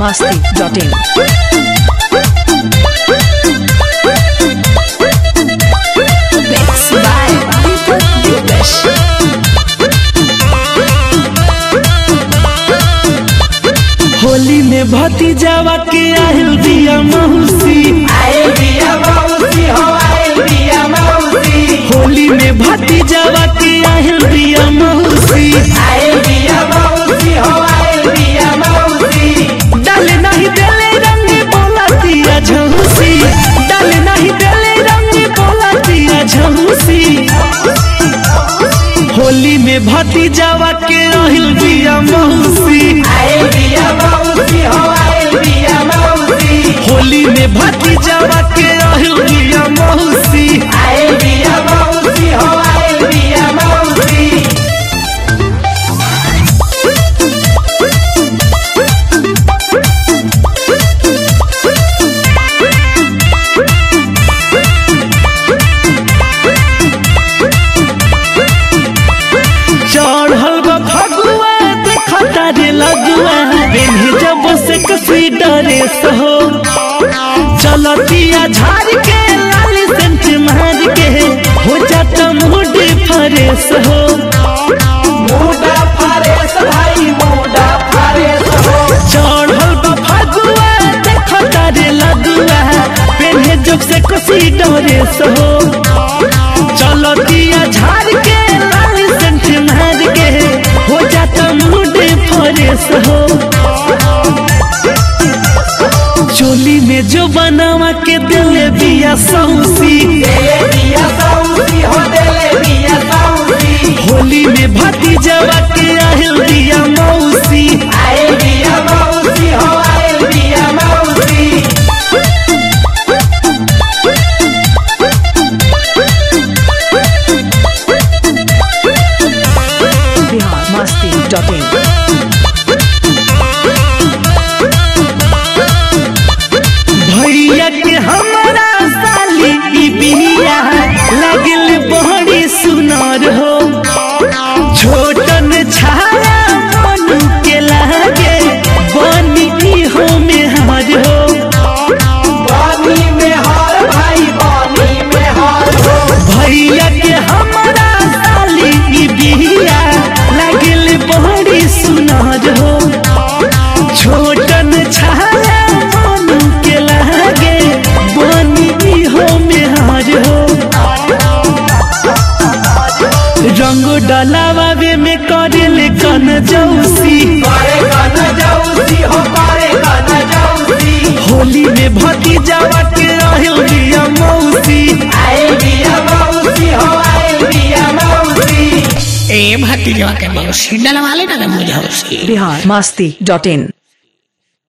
masti.in. Mix by Deepak Dipesh. Holi में भतीजावा के आहिल दिया मौसी आइल बिया मौसी हो आइल बिया मौसी होली में भतीजावा के आहिल दिया मौसी आइल बिया मौसी हो आइल बिया मौसी डाले नहीं देले रंग बोला दिया झौसी डाले नहीं देले रंग बोला दिया झौसी होली में भतीजावा के आहिल दिया मौसी आइल बिया मौसी हो आइल बिया मौसी होली में भतीजावा के आहिल दिया मौसी आइल बिया मौसी हो आइल बिया मौसी चढ़ल बा फगुआ देखता रे लगुआ बेन्ही जब से कसी डरे सहो चलतिया झाड़ के लाल सेंट मार के हो जाता मूड फरेस हो मुडा फारेस भाई मुडा फारेस हो चढ़ल बा फगुआ देखता रे लगुआ बेन्ही जब से कसी डरे सहो चलतिया झाड़ के लाल सेंट मार के हो जाता मूड फरेस हो चोली में जो बनावा के दिले बिया सौसी देले बिया सौसी हो देले बिया सौसी होली में भतीजवा के आहिल दिया मौसी आइल बिया मौसी हो आइल बिया मौसी Bihar masti.in. भैया के हमारा साली की बिया लगल बड़ी सुनार हो छोटन छाया मनु के लागे बनी हो में हार हो पानी में हार भाई पानी में हार हो भैया के हमारा साली की बिया लगल बड़ी सुनार हो छोटन छाया मनु के लागे बनी हो मेहार हो रंग डलावे में करेले कन जौसी करे कन जौसी हो करे कन जौसी होली में भतीजावा के रहल दिया मौसी आइल बिया मौसी हो आइल बिया मौसी ए भतीजवा के मौसी डलवा ले ना मुझे Bihar masti.in.